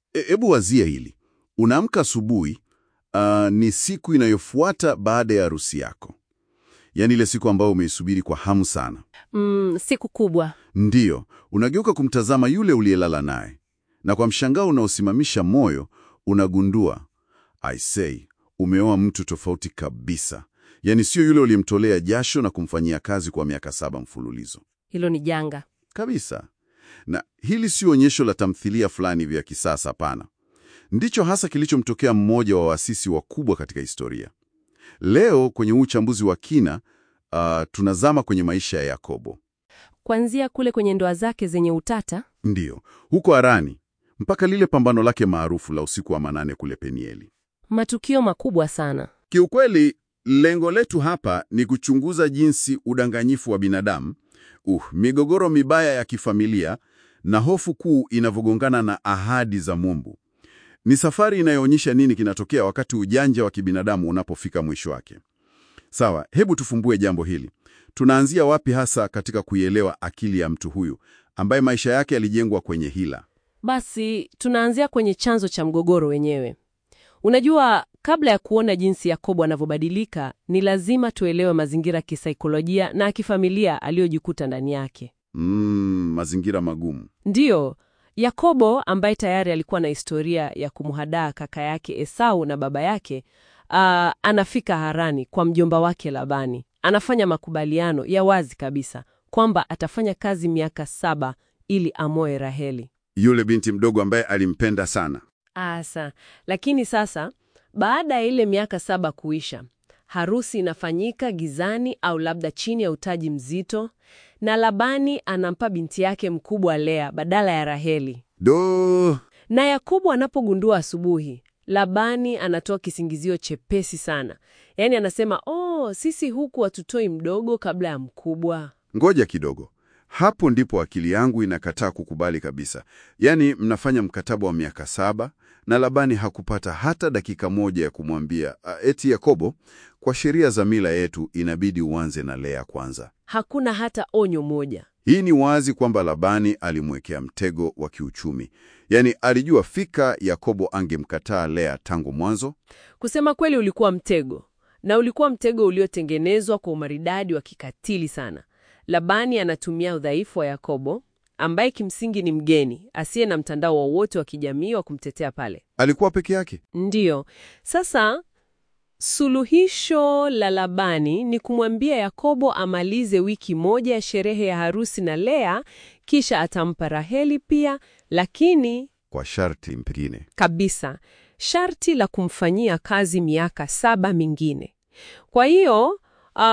Hebu wazia hili. Unaamka asubuhi, ah, ni siku inayofuata baada ya harusi yako, yaani ile siku ambayo umeisubiri kwa hamu sana. Mm, siku kubwa. Ndiyo, unageuka kumtazama yule uliyelala naye, na kwa mshangao unaosimamisha moyo unagundua, I say, umeoa mtu tofauti kabisa. Yaani sio yule uliyemtolea jasho na kumfanyia kazi kwa miaka saba mfululizo Hilo ni janga. kabisa. Na hili sio onyesho la tamthilia fulani vya kisasa, hapana. Ndicho hasa kilichomtokea mmoja wa waasisi wakubwa katika historia. Leo kwenye huu uchambuzi wa kina, ah, tunazama kwenye maisha ya Yakobo. Kuanzia kule kwenye ndoa zake zenye utata, Ndiyo, huko Harani mpaka lile pambano lake maarufu la usiku wa manane kule Penieli. matukio makubwa sana. Kiukweli, lengo letu hapa ni kuchunguza jinsi udanganyifu wa binadamu, uh, migogoro mibaya ya kifamilia na hofu kuu inavyogongana na ahadi za Mungu. Ni safari inayoonyesha nini kinatokea wakati ujanja wa kibinadamu unapofika mwisho wake. Sawa, hebu tufumbue jambo hili. Tunaanzia wapi hasa katika kuielewa akili ya mtu huyu ambaye maisha yake yalijengwa kwenye hila? Basi tunaanzia kwenye chanzo cha mgogoro wenyewe. Unajua, kabla ya kuona jinsi Yakobo anavyobadilika, ni lazima tuelewe mazingira ya kisaikolojia na kifamilia aliyojikuta ndani yake. Mm, mazingira magumu. Ndiyo, Yakobo ambaye tayari alikuwa na historia ya kumhadaa kaka yake Esau na baba yake, ah, anafika Harani kwa mjomba wake Labani. Anafanya makubaliano ya wazi kabisa kwamba atafanya kazi miaka saba ili amoe Raheli. Yule binti mdogo ambaye alimpenda sana. Asa, lakini sasa baada ya ile miaka saba kuisha, harusi inafanyika gizani au labda chini ya utaji mzito, na Labani anampa binti yake mkubwa Lea badala ya Raheli. Do, Na Yakobo anapogundua asubuhi, Labani anatoa kisingizio chepesi sana, yaani anasema oh, sisi huku hatutoi mdogo kabla ya mkubwa. ngoja kidogo. Hapo ndipo akili yangu inakataa kukubali kabisa. Yaani mnafanya mkataba wa miaka saba na Labani hakupata hata dakika moja ya kumwambia "Ah, eti Yakobo, kwa sheria za mila yetu inabidi uanze na Lea kwanza. Hakuna hata onyo moja. Hii ni wazi kwamba Labani alimwekea mtego wa kiuchumi. Yaani alijua fika Yakobo angemkataa Lea tangu mwanzo. Kusema kweli, ulikuwa mtego, na ulikuwa mtego uliotengenezwa kwa umaridadi wa kikatili sana. Labani anatumia udhaifu wa Yakobo, ambaye kimsingi ni mgeni asiye na mtandao wowote wa kijamii wa kumtetea pale. Alikuwa peke yake. Ndiyo, sasa suluhisho la Labani ni kumwambia Yakobo amalize wiki moja ya sherehe ya harusi na Lea, kisha atampa Raheli pia, lakini Kwa sharti mpingine. kabisa sharti la kumfanyia kazi miaka saba mingine. Kwa hiyo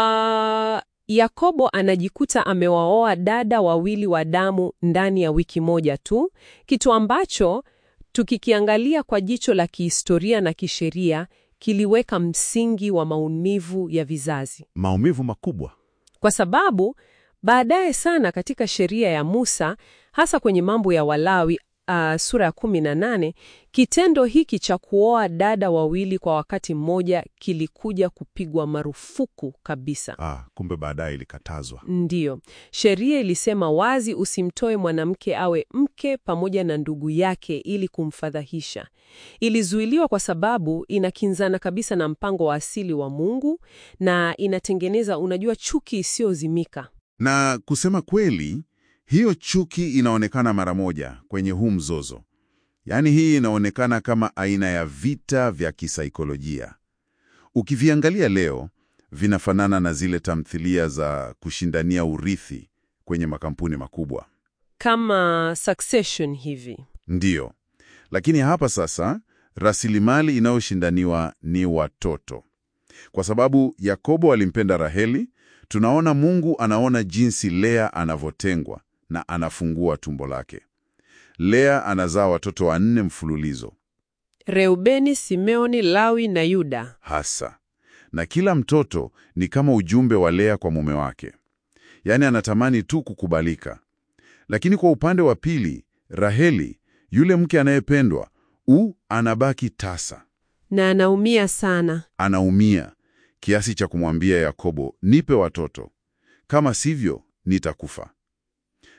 ah, Yakobo anajikuta amewaoa dada wawili wa damu ndani ya wiki moja tu, kitu ambacho tukikiangalia kwa jicho la kihistoria na kisheria kiliweka msingi wa maumivu ya vizazi Maumivu makubwa. kwa sababu baadaye sana katika sheria ya Musa, hasa kwenye mambo ya Walawi uh, sura ya 18, kitendo hiki cha kuoa dada wawili kwa wakati mmoja kilikuja kupigwa marufuku kabisa. Ah, kumbe baadaye ilikatazwa. Ndiyo, sheria ilisema wazi usimtoe mwanamke awe mke pamoja na ndugu yake ili kumfadhahisha. Ilizuiliwa kwa sababu inakinzana kabisa na mpango wa asili wa Mungu na inatengeneza, unajua, chuki isiyozimika. Na kusema kweli, hiyo chuki inaonekana mara moja kwenye huu mzozo. Yaani hii inaonekana kama aina ya vita vya kisaikolojia. Ukiviangalia leo, vinafanana na zile tamthilia za kushindania urithi kwenye makampuni makubwa. Kama Succession hivi. Ndiyo. Lakini hapa sasa, rasilimali inayoshindaniwa ni watoto. Kwa sababu Yakobo alimpenda Raheli, tunaona Mungu anaona jinsi Lea anavyotengwa na anafungua tumbo lake. Lea anazaa watoto wanne mfululizo Reubeni, Simeoni, Lawi na Yuda. hasa, na kila mtoto ni kama ujumbe wa Lea kwa mume wake, yaani anatamani tu kukubalika. Lakini kwa upande wa pili, Raheli, yule mke anayependwa, u anabaki tasa, Na anaumia sana. anaumia kiasi cha kumwambia Yakobo, nipe watoto, kama sivyo nitakufa.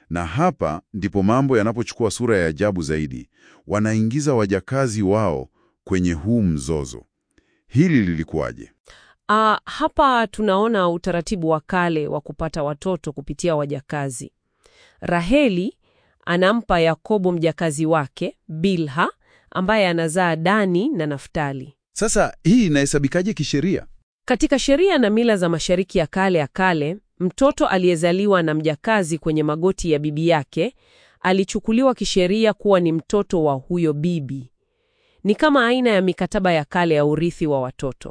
Na hapa ndipo mambo yanapochukua sura ya ajabu zaidi. Wanaingiza wajakazi wao kwenye huu mzozo. Hili lilikuwaje? Ah, hapa tunaona utaratibu wa kale wa kupata watoto kupitia wajakazi. Raheli anampa Yakobo mjakazi wake Bilha ambaye anazaa Dani na Naftali. Sasa hii inahesabikaje kisheria? Katika sheria na mila za Mashariki ya kale ya kale, mtoto aliyezaliwa na mjakazi kwenye magoti ya bibi yake alichukuliwa kisheria kuwa ni mtoto wa huyo bibi. Ni kama aina ya mikataba ya kale ya urithi wa watoto.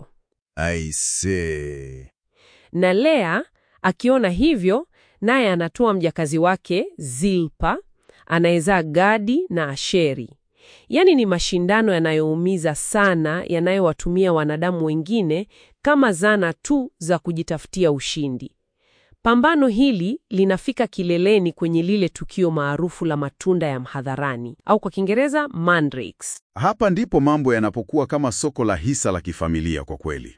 Aise. Na Lea akiona hivyo, naye anatoa mjakazi wake Zilpa anayezaa Gadi na Asheri. Yaani ni mashindano yanayoumiza sana, yanayowatumia wanadamu wengine kama zana tu za kujitafutia ushindi. Pambano hili linafika kileleni kwenye lile tukio maarufu la matunda ya mhadharani au kwa Kiingereza mandrakes. Hapa ndipo mambo yanapokuwa kama soko la hisa la kifamilia kwa kweli.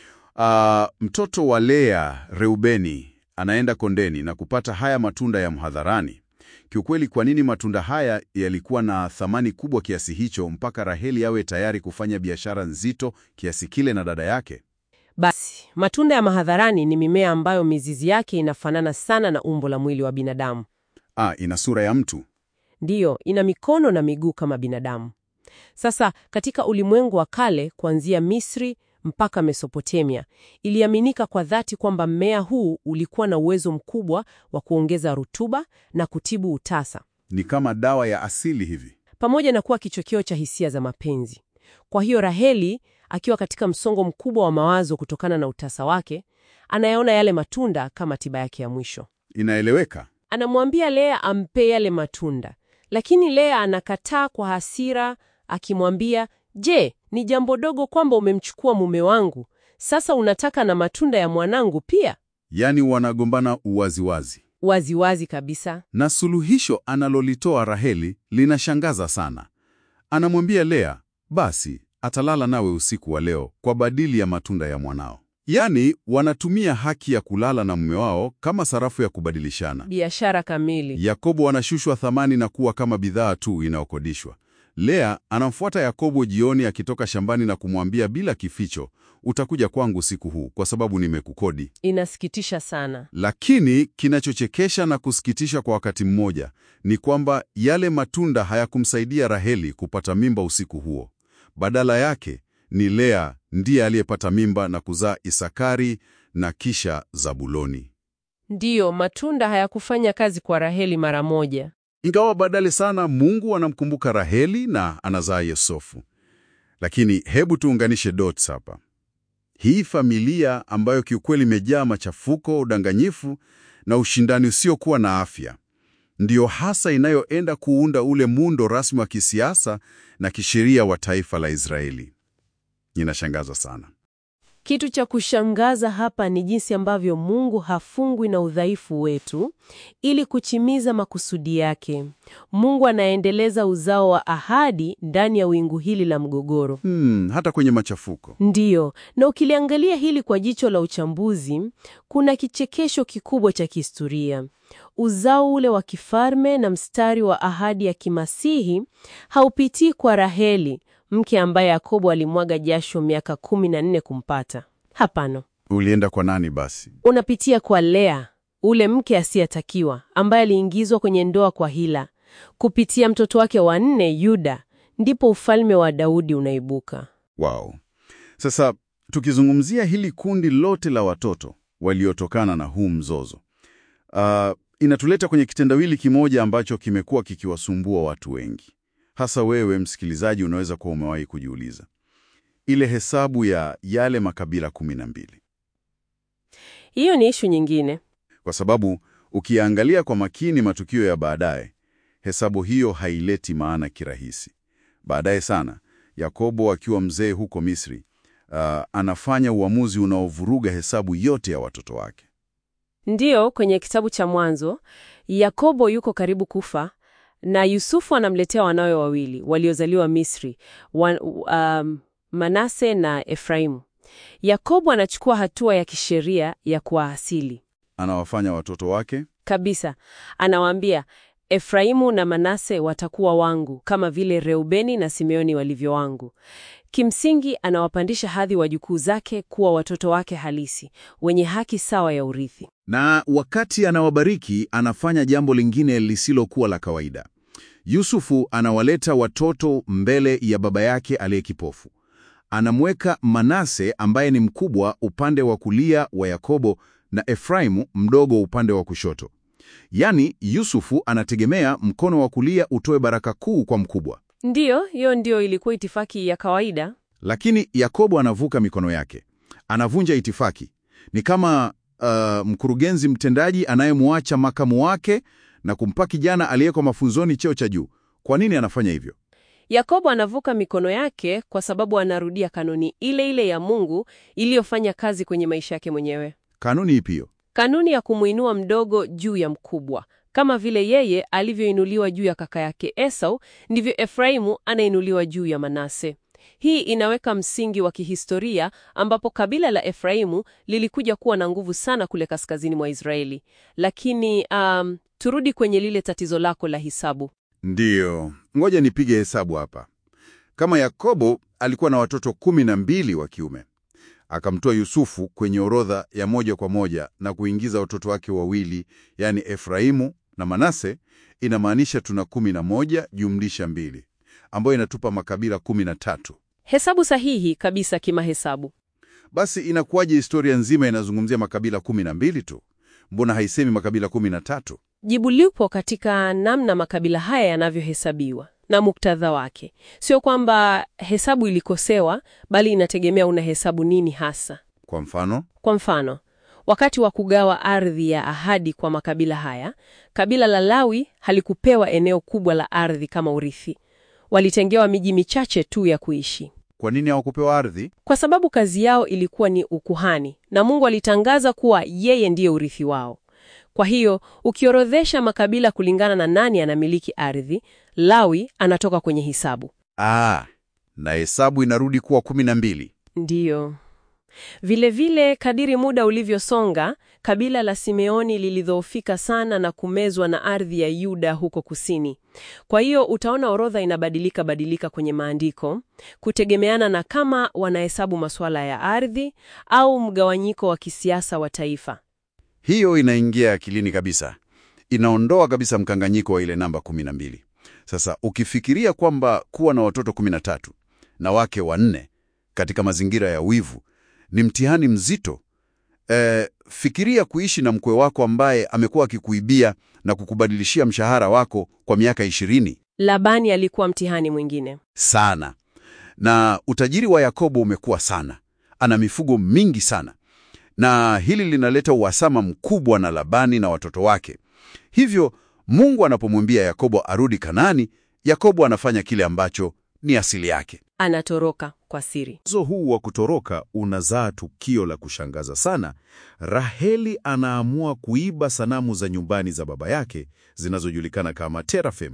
Ah, mtoto wa Lea, Reubeni, anaenda kondeni na kupata haya matunda ya mhadharani. Kiukweli, kwa nini matunda haya yalikuwa na thamani kubwa kiasi hicho mpaka Raheli awe tayari kufanya biashara nzito kiasi kile na dada yake? Basi, matunda ya mahadharani ni mimea ambayo mizizi yake inafanana sana na umbo la mwili wa binadamu. Ah, ina sura ya mtu. Ndiyo, ina mikono na miguu kama binadamu. Sasa, katika ulimwengu wa kale, kuanzia Misri mpaka Mesopotamia, iliaminika kwa dhati kwamba mmea huu ulikuwa na uwezo mkubwa wa kuongeza rutuba na kutibu utasa, Ni kama dawa ya asili hivi. pamoja na kuwa kichocheo cha hisia za mapenzi. Kwa hiyo Raheli, akiwa katika msongo mkubwa wa mawazo kutokana na utasa wake, anayaona yale matunda kama tiba yake ya mwisho. Inaeleweka. Anamwambia Lea ampe yale matunda, lakini Lea anakataa kwa hasira, akimwambia, je, ni jambo dogo kwamba umemchukua mume wangu? Sasa unataka na matunda ya mwanangu pia? Yaani wanagombana uwaziwazi. Waziwazi kabisa. Na suluhisho analolitoa Raheli linashangaza sana. Anamwambia Lea, basi atalala nawe usiku wa leo kwa badili ya matunda ya mwanao. Yaani wanatumia haki ya kulala na mume wao kama sarafu ya kubadilishana. Biashara kamili. Yakobo anashushwa thamani na kuwa kama bidhaa tu inayokodishwa. Lea anamfuata Yakobo jioni akitoka shambani na kumwambia bila kificho, utakuja kwangu usiku huu kwa sababu nimekukodi. Inasikitisha sana. Lakini kinachochekesha na kusikitisha kwa wakati mmoja ni kwamba yale matunda hayakumsaidia Raheli kupata mimba usiku huo. Badala yake ni Lea ndiye aliyepata mimba na kuzaa Isakari na kisha Zabuloni. Ndiyo, matunda hayakufanya kazi kwa Raheli mara moja. Ingawa badale sana Mungu anamkumbuka Raheli na anazaa Yosefu. Lakini hebu tuunganishe dots hapa. Hii familia ambayo kiukweli imejaa machafuko, udanganyifu na ushindani usiokuwa na afya, ndiyo hasa inayoenda kuunda ule muundo rasmi wa kisiasa na kisheria wa taifa la Israeli. Inashangaza sana. Kitu cha kushangaza hapa ni jinsi ambavyo Mungu hafungwi na udhaifu wetu ili kuchimiza makusudi yake. Mungu anaendeleza uzao wa ahadi ndani ya wingu hili la mgogoro. Hmm, hata kwenye machafuko. Ndiyo, na ukiliangalia hili kwa jicho la uchambuzi, kuna kichekesho kikubwa cha kihistoria. Uzao ule wa kifalme na mstari wa ahadi ya kimasihi haupitii kwa Raheli, mke ambaye Yakobo alimwaga jasho miaka kumi na nne kumpata. Hapana, Ulienda kwa nani basi? unapitia kwa Lea, ule mke asiyetakiwa ambaye aliingizwa kwenye ndoa kwa hila. Kupitia mtoto wake wa nne Yuda, ndipo ufalme wa Daudi unaibuka. Wow. Sasa tukizungumzia hili kundi lote la watoto waliotokana na huu mzozo, uh, inatuleta kwenye kitendawili kimoja ambacho kimekuwa kikiwasumbua watu wengi. Hasa wewe msikilizaji, unaweza kuwa umewahi kujiuliza ile hesabu ya yale makabila kumi na mbili, Hiyo ni ishu nyingine. kwa sababu ukiangalia kwa makini matukio ya baadaye, hesabu hiyo haileti maana kirahisi. Baadaye sana, Yakobo akiwa mzee huko Misri, uh, anafanya uamuzi unaovuruga hesabu yote ya watoto wake. Ndiyo, kwenye kitabu cha Mwanzo, Yakobo yuko karibu kufa na Yusufu anamletea wanawe wawili waliozaliwa Misri, wan, um, Manase na Efraimu. Yakobo anachukua hatua ya kisheria ya kuwaasili. Anawafanya watoto wake Kabisa. Anawaambia, Efraimu na Manase watakuwa wangu kama vile Reubeni na Simeoni walivyo wangu. Kimsingi anawapandisha hadhi wajukuu zake kuwa watoto wake halisi, wenye haki sawa ya urithi. na wakati anawabariki anafanya jambo lingine lisilokuwa la kawaida. Yusufu anawaleta watoto mbele ya baba yake aliye kipofu. Anamweka Manase ambaye ni mkubwa upande wa kulia wa Yakobo na Efraimu mdogo upande wa kushoto. Yaani Yusufu anategemea mkono wa kulia utoe baraka kuu kwa mkubwa, Ndiyo, hiyo ndiyo ilikuwa itifaki ya kawaida. lakini Yakobo anavuka mikono yake, anavunja itifaki. Ni kama uh, mkurugenzi mtendaji anayemwacha makamu wake na kumpa kijana aliyeko mafunzoni cheo cha juu. Kwa nini anafanya hivyo? Yakobo anavuka mikono yake kwa sababu anarudia kanuni ile ile ya Mungu iliyofanya kazi kwenye maisha yake mwenyewe. Kanuni ipi hiyo? Kanuni ya kumuinua mdogo juu ya mkubwa. Kama vile yeye alivyoinuliwa juu ya kaka yake Esau, ndivyo Efraimu anainuliwa juu ya Manase. Hii inaweka msingi wa kihistoria ambapo kabila la Efraimu lilikuja kuwa na nguvu sana kule kaskazini mwa Israeli. Lakini um, turudi kwenye lile tatizo lako la hisabu. Ndiyo, ngoja nipige hesabu hapa. Kama Yakobo alikuwa na watoto kumi na mbili wa kiume, akamtoa Yusufu kwenye orodha ya moja kwa moja na kuingiza watoto wake wawili, yaani Efraimu na Manase, inamaanisha tuna kumi na moja jumlisha mbili, ambayo inatupa makabila kumi na tatu. Hesabu sahihi kabisa kimahesabu. Basi inakuwaje historia nzima inazungumzia makabila kumi na mbili tu? Mbona haisemi makabila kumi na tatu? Jibu lipo katika namna makabila haya yanavyohesabiwa na muktadha wake. Sio kwamba hesabu ilikosewa, bali inategemea unahesabu nini hasa. Kwa mfano, Kwa mfano, wakati wa kugawa ardhi ya ahadi kwa makabila haya, kabila la Lawi halikupewa eneo kubwa la ardhi kama urithi. Walitengewa miji michache tu ya kuishi. kwa nini hawakupewa ardhi? Kwa sababu kazi yao ilikuwa ni ukuhani na Mungu alitangaza kuwa yeye ndiye urithi wao. Kwa hiyo ukiorodhesha makabila kulingana na nani anamiliki ardhi, Lawi anatoka kwenye hisabu. Ah, na hesabu inarudi kuwa kumi na mbili. Ndiyo. Vilevile, kadiri muda ulivyosonga, kabila la Simeoni lilidhoofika sana na kumezwa na ardhi ya Yuda huko kusini. Kwa hiyo utaona orodha inabadilika badilika kwenye maandiko kutegemeana na kama wanahesabu masuala ya ardhi au mgawanyiko wa kisiasa wa taifa. Hiyo inaingia akilini kabisa, inaondoa kabisa mkanganyiko wa ile namba kumi na mbili. Sasa ukifikiria kwamba kuwa na watoto kumi na tatu na wake wanne katika mazingira ya wivu ni mtihani mzito. E, fikiria kuishi na mkwe wako ambaye amekuwa akikuibia na kukubadilishia mshahara wako kwa miaka ishirini Labani alikuwa mtihani mwingine. sana, na utajiri wa Yakobo umekuwa sana, ana mifugo mingi sana, na hili linaleta uhasama mkubwa na Labani na watoto wake. Hivyo Mungu anapomwambia Yakobo arudi Kanaani, Yakobo anafanya kile ambacho ni asili yake. Anatoroka kwa siri. Mzozo huu wa kutoroka unazaa tukio la kushangaza sana. Raheli anaamua kuiba sanamu za nyumbani za baba yake zinazojulikana kama terafim.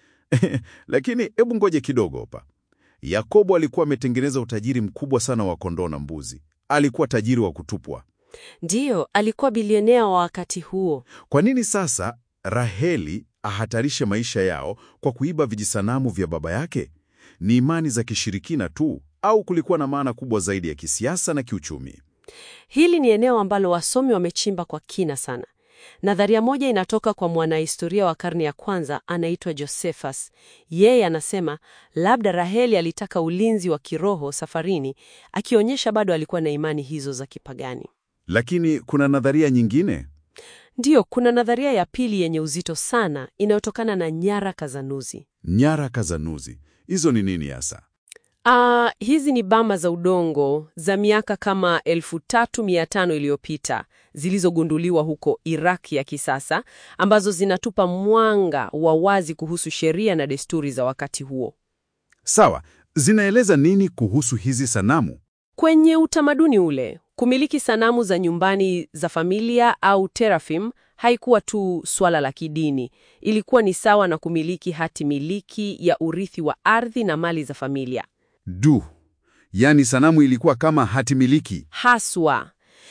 Lakini hebu ngoje kidogo hapa. Yakobo alikuwa ametengeneza utajiri mkubwa sana wa kondoo na mbuzi. Alikuwa tajiri wa kutupwa. Ndiyo, alikuwa bilionea wa wakati huo. Kwa nini sasa Raheli ahatarishe maisha yao kwa kuiba vijisanamu vya baba yake? Ni imani za kishirikina tu au kulikuwa na maana kubwa zaidi ya kisiasa na kiuchumi? Hili ni eneo ambalo wasomi wamechimba kwa kina sana. Nadharia moja inatoka kwa mwanahistoria wa karne ya kwanza anaitwa Josephus. Yeye anasema labda Raheli alitaka ulinzi wa kiroho safarini, akionyesha bado alikuwa na imani hizo za kipagani. Lakini kuna nadharia nyingine. Ndiyo, kuna nadharia ya pili yenye uzito sana inayotokana na nyaraka za Nuzi. Nyaraka za Nuzi, hizo ni nini hasa? Ah, hizi ni bama za udongo za miaka kama elfu tatu mia tano iliyopita zilizogunduliwa huko Iraq ya kisasa ambazo zinatupa mwanga wa wazi kuhusu sheria na desturi za wakati huo. Sawa, zinaeleza nini kuhusu hizi sanamu? Kwenye utamaduni ule, kumiliki sanamu za nyumbani za familia au terafim haikuwa tu swala la kidini. Ilikuwa ni sawa na kumiliki hati miliki ya urithi wa ardhi na mali za familia. Du, yaani sanamu ilikuwa kama hati miliki. Haswa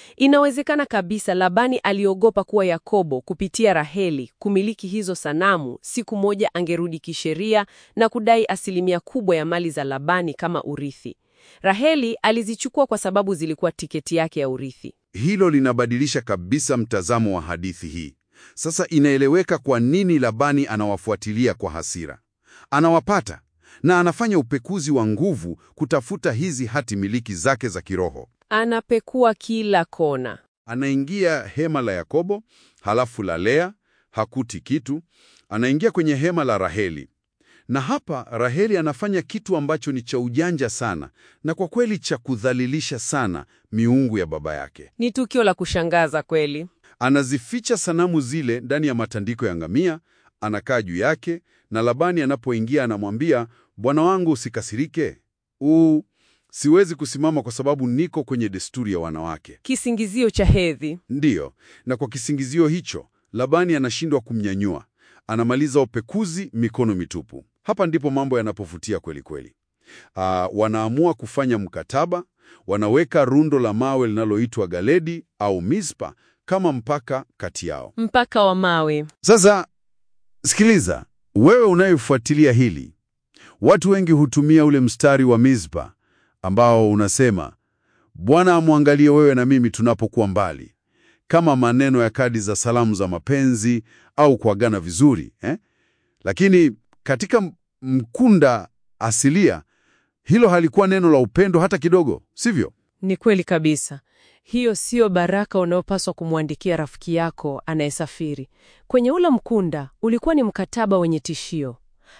Inawezekana kabisa Labani aliogopa kuwa Yakobo kupitia Raheli kumiliki hizo sanamu, siku moja angerudi kisheria na kudai asilimia kubwa ya mali za Labani kama urithi. Raheli alizichukua kwa sababu zilikuwa tiketi yake ya urithi. Hilo linabadilisha kabisa mtazamo wa hadithi hii. Sasa inaeleweka kwa nini Labani anawafuatilia kwa hasira. Anawapata na anafanya upekuzi wa nguvu kutafuta hizi hati miliki zake za kiroho. Anapekua kila kona. Anaingia hema la Yakobo, halafu la Lea, hakuti kitu. Anaingia kwenye hema la Raheli, na hapa Raheli anafanya kitu ambacho ni cha ujanja sana na kwa kweli cha kudhalilisha sana miungu ya baba yake. Ni tukio la kushangaza kweli. Anazificha sanamu zile ndani ya matandiko ya ngamia, anakaa juu yake, na Labani anapoingia anamwambia, bwana wangu, usikasirike. Uu, siwezi kusimama kwa sababu niko kwenye desturi ya wanawake. Kisingizio cha hedhi. Ndiyo, na kwa kisingizio hicho Labani anashindwa kumnyanyua. Anamaliza upekuzi mikono mitupu. Hapa ndipo mambo yanapovutia kweli kweli. Ah, wanaamua kufanya mkataba, wanaweka rundo la mawe linaloitwa Galedi au Mispa kama mpaka kati yao. Mpaka wa mawe. Sasa sikiliza, wewe unayefuatilia hili, watu wengi hutumia ule mstari wa Mispa ambao unasema Bwana amwangalie wewe na mimi tunapokuwa mbali, kama maneno ya kadi za salamu za mapenzi au kuagana vizuri eh? Lakini katika mkunda asilia hilo halikuwa neno la upendo hata kidogo, sivyo? Ni kweli kabisa. Hiyo siyo baraka unaopaswa kumwandikia rafiki yako anayesafiri. Kwenye ule mkunda ulikuwa ni mkataba wenye tishio.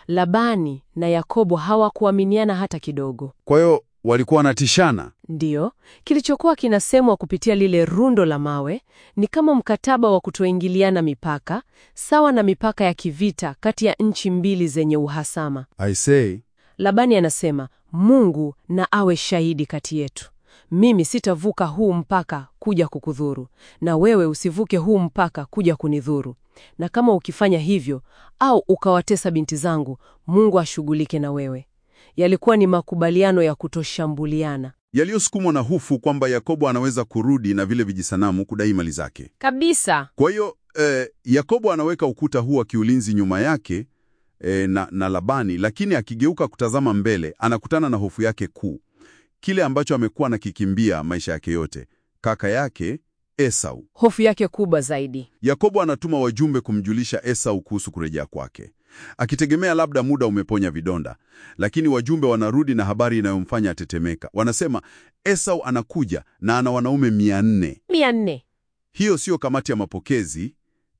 Labani na Yakobo hawakuaminiana hata kidogo. Kwa hiyo walikuwa wanatishana. Ndiyo, kilichokuwa kinasemwa kupitia lile rundo la mawe ni kama mkataba wa kutoingiliana mipaka, sawa na mipaka ya kivita kati ya nchi mbili zenye uhasama. I say, Labani anasema, Mungu na awe shahidi kati yetu. Mimi sitavuka huu mpaka kuja kukudhuru, na wewe usivuke huu mpaka kuja kunidhuru. Na kama ukifanya hivyo au ukawatesa binti zangu, Mungu ashughulike na wewe. Yalikuwa ni makubaliano ya kutoshambuliana yaliyosukumwa na hofu kwamba Yakobo anaweza kurudi na vile vijisanamu kudai mali zake. kabisa. Kwa hiyo eh, Yakobo anaweka ukuta huu wa kiulinzi nyuma yake eh, na, na Labani, lakini akigeuka kutazama mbele anakutana na hofu yake kuu, kile ambacho amekuwa anakikimbia maisha yake yote, kaka yake Esau. Hofu yake kubwa zaidi. Yakobo anatuma wajumbe kumjulisha Esau kuhusu kurejea kwake, akitegemea labda muda umeponya vidonda, lakini wajumbe wanarudi na habari inayomfanya atetemeka. Wanasema Esau anakuja na ana wanaume mia nne. mia nne. Hiyo siyo kamati ya mapokezi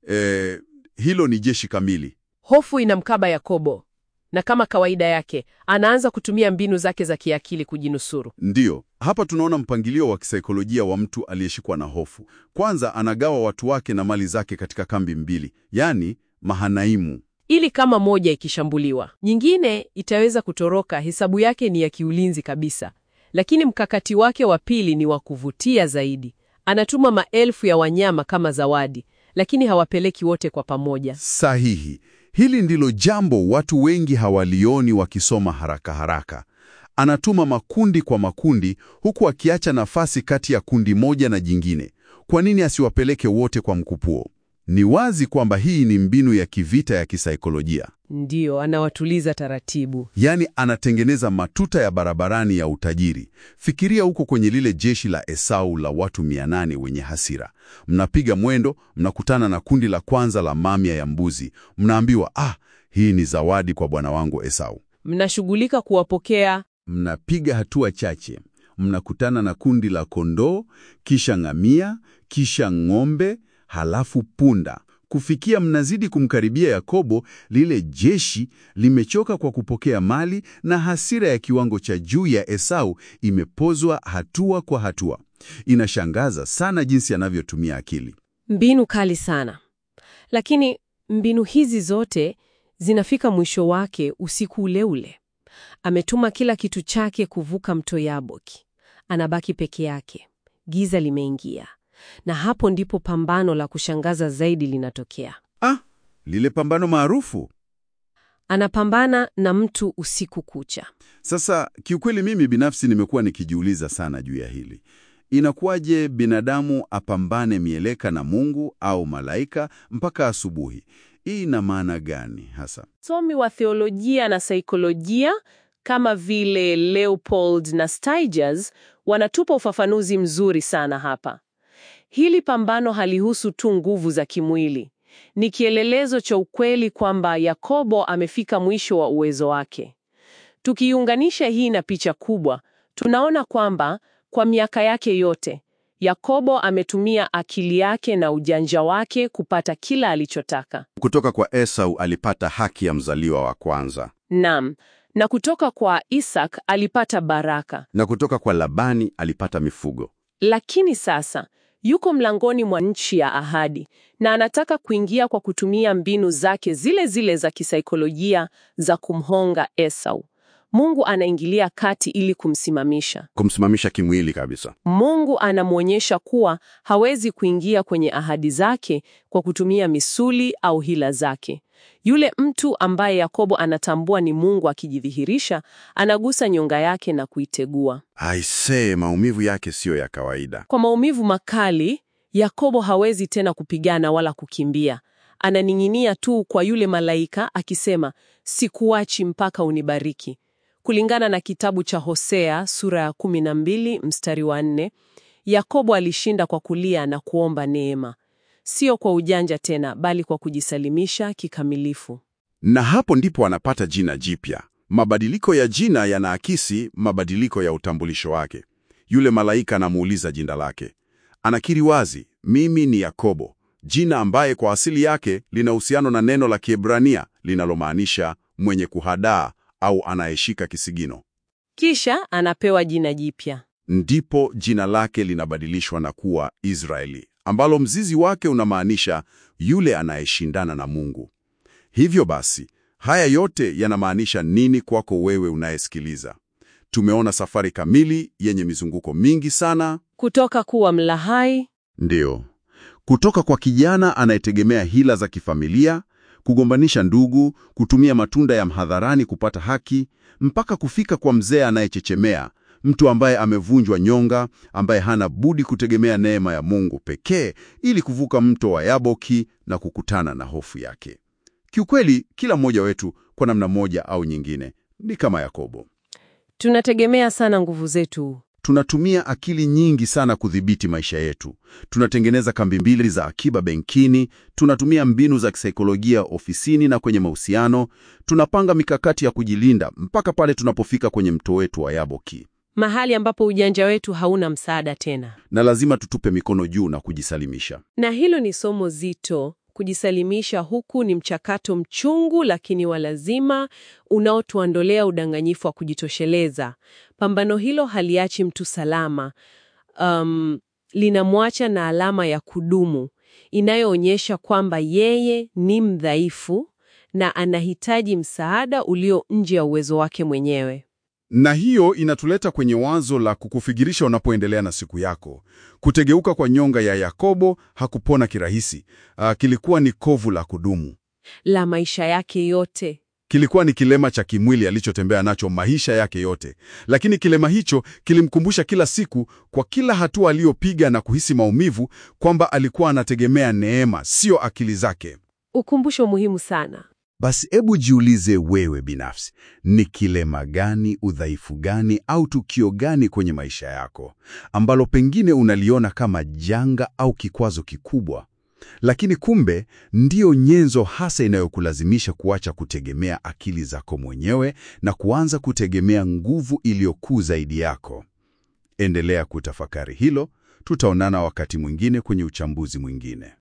eh, hilo ni jeshi kamili. Hofu inamkaba Yakobo, na kama kawaida yake anaanza kutumia mbinu zake za kiakili kujinusuru. Ndiyo, hapa tunaona mpangilio wa kisaikolojia wa mtu aliyeshikwa na hofu. Kwanza anagawa watu wake na mali zake katika kambi mbili, yaani mahanaimu. ili kama moja ikishambuliwa, nyingine itaweza kutoroka. Hesabu yake ni ya kiulinzi kabisa, lakini mkakati wake wa pili ni wa kuvutia zaidi. Anatuma maelfu ya wanyama kama zawadi, lakini hawapeleki wote kwa pamoja. Sahihi. Hili ndilo jambo watu wengi hawalioni wakisoma haraka haraka. Anatuma makundi kwa makundi, huku akiacha nafasi kati ya kundi moja na jingine. Kwa nini asiwapeleke wote kwa mkupuo? Ni wazi kwamba hii ni mbinu ya kivita ya kisaikolojia. Ndiyo, anawatuliza taratibu. Yaani anatengeneza matuta ya barabarani ya utajiri. Fikiria huko kwenye lile jeshi la Esau la watu 800 wenye hasira. Mnapiga mwendo, mnakutana na kundi la kwanza la mamia ya mbuzi. Mnaambiwa, ah, hii ni zawadi kwa bwana wangu Esau. Mnashughulika kuwapokea. Mnapiga hatua chache, mnakutana na kundi la kondoo, kisha ngamia, kisha ng'ombe, halafu punda. Kufikia mnazidi kumkaribia Yakobo, lile jeshi limechoka kwa kupokea mali na hasira ya kiwango cha juu ya Esau imepozwa hatua kwa hatua. Inashangaza sana jinsi anavyotumia akili. Mbinu kali sana, lakini mbinu hizi zote zinafika mwisho wake usiku ule ule. Ametuma kila kitu chake kuvuka mto Yaboki, anabaki peke yake. Giza limeingia, na hapo ndipo pambano la kushangaza zaidi linatokea. Ah, lile pambano maarufu. Anapambana na mtu usiku kucha. Sasa kiukweli, mimi binafsi nimekuwa nikijiuliza sana juu ya hili. Inakuwaje binadamu apambane mieleka na Mungu au malaika mpaka asubuhi? Hii ina maana gani hasa? Wasomi wa theolojia na saikolojia kama vile Leopold na Steiger wanatupa ufafanuzi mzuri sana hapa. Hili pambano halihusu tu nguvu za kimwili. Ni kielelezo cha ukweli kwamba Yakobo amefika mwisho wa uwezo wake. Tukiunganisha hii na picha kubwa, tunaona kwamba kwa miaka yake yote Yakobo ametumia akili yake na ujanja wake kupata kila alichotaka. Kutoka kwa Esau alipata haki ya mzaliwa wa kwanza, Naam, na kutoka kwa Isaac alipata baraka. na kutoka kwa Labani alipata mifugo. Lakini sasa yuko mlangoni mwa nchi ya ahadi na anataka kuingia kwa kutumia mbinu zake zile zile za kisaikolojia za kumhonga Esau. Mungu anaingilia kati ili kumsimamisha. Kumsimamisha kimwili kabisa. Mungu anamwonyesha kuwa hawezi kuingia kwenye ahadi zake kwa kutumia misuli au hila zake. Yule mtu ambaye Yakobo anatambua ni Mungu akijidhihirisha, anagusa nyonga yake na kuitegua. Aisee, maumivu yake siyo ya kawaida. Kwa maumivu makali, Yakobo hawezi tena kupigana wala kukimbia. Ananing'inia tu kwa yule malaika akisema, sikuachi mpaka unibariki. Kulingana na kitabu cha Hosea sura ya 12 mstari wa 4, Yakobo alishinda kwa kulia na kuomba neema, sio kwa ujanja tena, bali kwa kujisalimisha kikamilifu. Na hapo ndipo anapata jina jipya. Mabadiliko ya jina yanaakisi mabadiliko ya utambulisho wake. Yule malaika anamuuliza jina lake, anakiri wazi, mimi ni Yakobo, jina ambaye kwa asili yake lina uhusiano na neno la Kiebrania linalomaanisha mwenye kuhadaa au anayeshika kisigino. Kisha anapewa jina jipya. Ndipo jina lake linabadilishwa na kuwa Israeli, ambalo mzizi wake unamaanisha yule anayeshindana na Mungu. Hivyo basi, haya yote yanamaanisha nini kwako wewe unayesikiliza? Tumeona safari kamili yenye mizunguko mingi sana. Kutoka kuwa mlahai Ndiyo, kutoka kwa kijana anayetegemea hila za kifamilia, kugombanisha ndugu, kutumia matunda ya mhadharani kupata haki, mpaka kufika kwa mzee anayechechemea, mtu ambaye amevunjwa nyonga, ambaye hana budi kutegemea neema ya Mungu pekee ili kuvuka mto wa Yaboki na kukutana na hofu yake. Kiukweli, kila mmoja wetu kwa namna moja au nyingine ni kama Yakobo. tunategemea sana nguvu zetu. Tunatumia akili nyingi sana kudhibiti maisha yetu. Tunatengeneza kambi mbili za akiba benkini, tunatumia mbinu za kisaikolojia ofisini na kwenye mahusiano, tunapanga mikakati ya kujilinda mpaka pale tunapofika kwenye mto wetu wa Yaboki, mahali ambapo ujanja wetu hauna msaada tena. na lazima tutupe mikono juu na kujisalimisha. Na hilo ni somo zito. Kujisalimisha huku ni mchakato mchungu lakini wa lazima unaotuondolea udanganyifu wa kujitosheleza. Pambano hilo haliachi mtu salama. Um, linamwacha na alama ya kudumu inayoonyesha kwamba yeye ni mdhaifu na anahitaji msaada ulio nje ya uwezo wake mwenyewe. Na hiyo inatuleta kwenye wazo la kukufikirisha unapoendelea na siku yako. Kutegeuka kwa nyonga ya Yakobo hakupona kirahisi. Ah, kilikuwa ni kovu la kudumu. La maisha yake yote. Kilikuwa ni kilema cha kimwili alichotembea nacho maisha yake yote, lakini kilema hicho kilimkumbusha kila siku, kwa kila hatua aliyopiga na kuhisi maumivu, kwamba alikuwa anategemea neema, sio akili zake. Ukumbusho muhimu sana. Basi hebu jiulize wewe binafsi, ni kilema gani, udhaifu gani au tukio gani kwenye maisha yako ambalo pengine unaliona kama janga au kikwazo kikubwa, lakini kumbe ndiyo nyenzo hasa inayokulazimisha kuacha kutegemea akili zako mwenyewe na kuanza kutegemea nguvu iliyokuu zaidi yako. Endelea kutafakari hilo. Tutaonana wakati mwingine kwenye uchambuzi mwingine.